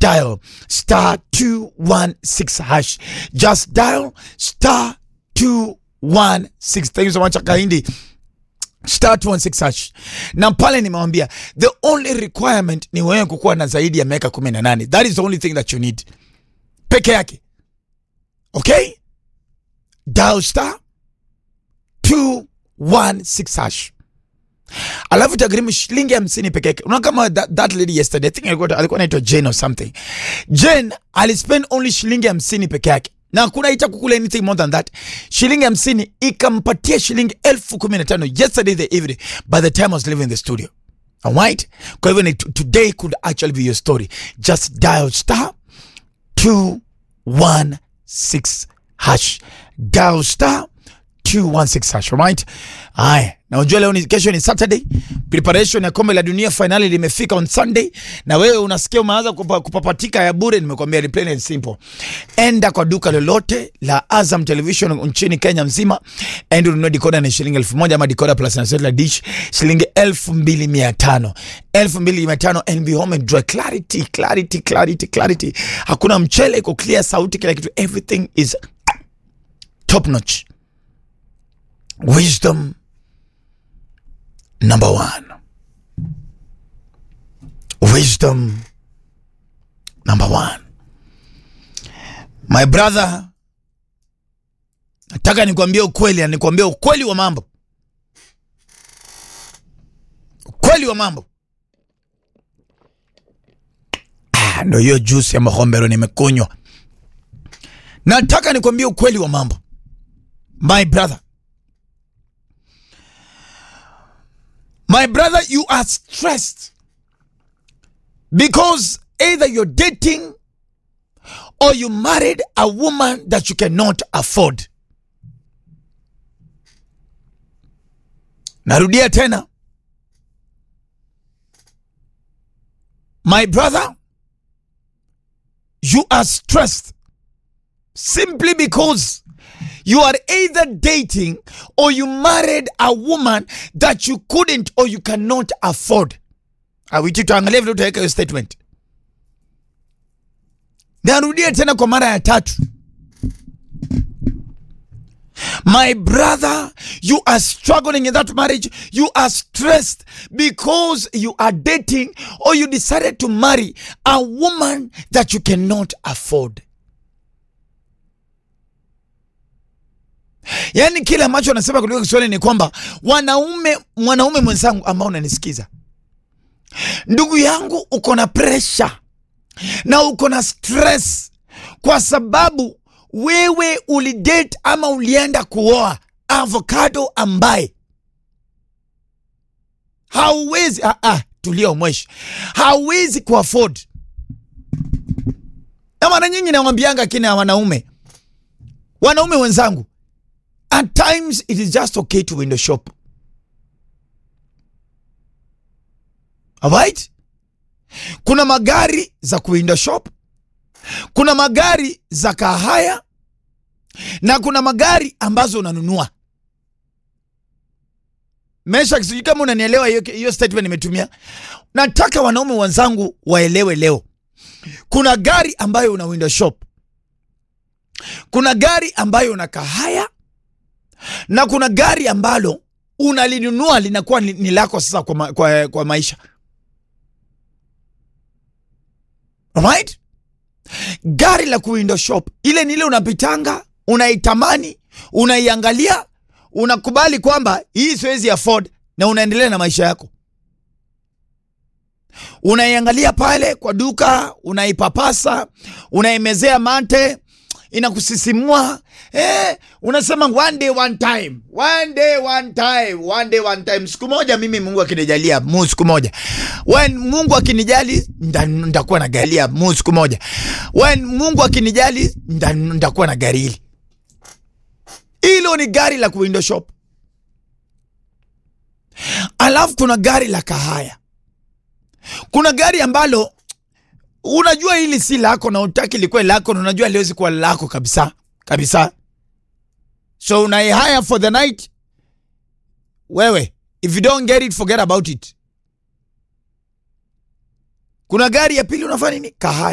dial star 216 hash just dial star 216 thank you so much Kahindi star 216 hash na pale nimewambia the only requirement ni wewe kukuwa na zaidi ya miaka 18 that is the only thing that you need peke yake okay dial star 216 hash alafu itagharimu shilingi hamsini peke yake unaona kama that, that lady yesterday I think alikuwa alikuwa anaitwa Jane or something Jane alispend only shilingi hamsini peke yake na hakuna ita kukula anything more than that shilingi hamsini ikampatia shilingi elfu kumi na tano yesterday the evening by the time I was leaving the studio alright kwa hivyo ni t- today could actually be your story just dial star 216 hash dial star 216 hash right haya na unajua leo ni kesho ni saturday preparation ya kombe la dunia finali limefika on sunday na wewe unasikia umeanza kupa, kupapatika ya bure nimekwambia ni plain and simple enda kwa duka lolote la azam television nchini kenya mzima and ununue dikoda ni shilingi elfu moja ama dikoda plus na satellite dish shilingi elfu mbili mia tano elfu mbili mia tano and be home and enjoy clarity clarity clarity clarity hakuna mchele iko clear sauti kila kitu everything is top notch wisdom number one wisdom number one my brother nataka nikwambie ukweli na nikwambie ukweli wa mambo ukweli wa mambo ah, ndo hiyo juice ya mahombero nimekunywa nataka nikwambie ukweli wa mambo my brother My brother, you are stressed because either you're dating or you married a woman that you cannot afford. Narudia tena. My brother, you are stressed simply because you are either dating or you married a woman that you couldn't or you cannot afford. Awiti tuangalie vile utaweka hiyo statement. Narudia tena kwa mara ya tatu. My brother, you are struggling in that marriage. You are stressed because you are dating or you decided to marry a woman that you cannot afford. yaani kile ambacho anasema kutoka Kiswahili ni kwamba wanaume, mwanaume mwenzangu ambao unanisikiza, ndugu yangu, uko na presha na uko na stress kwa sababu wewe ulidate ama ulienda kuoa avocado ambaye hauwezi ah, ah, tulia umweshi, hauwezi kuafford. Na mara nyingi nawambianga kina wanaume, wanaume wenzangu At times it is just okay to window shop. Alright? Kuna magari za kuwindow shop, kuna magari za kahaya na kuna magari ambazo unanunua. Mesha, sijui kama unanielewa hiyo hiyo statement nimetumia. Nataka wanaume wenzangu waelewe leo, kuna gari ambayo una window shop, kuna gari ambayo una kahaya na kuna gari ambalo unalinunua linakuwa ni, ni lako sasa kwa, ma, kwa, kwa maisha right? Gari la kuwindow shop ile ni ile unapitanga, unaitamani, unaiangalia, unakubali kwamba hii siwezi afford, na unaendelea na maisha yako. Unaiangalia pale kwa duka, unaipapasa, unaimezea mate inakusisimua eh, unasema one day one time, one day one time, one day one time. Siku moja mimi Mungu akinijalia mu siku moja, when Mungu akinijali nitakuwa na galia mu siku moja, when Mungu akinijali nitakuwa na gari hili. Hilo ni gari la kuwindow shop. Alafu kuna gari la kahaya, kuna gari ambalo unajua hili si lako na utaki likuwe lako na unajua liwezi kuwa lako kabisa kabisa, so unaihaya for the night. Wewe if you don't get it forget about it. Kuna gari ya pili unafanya nini? Kahaya.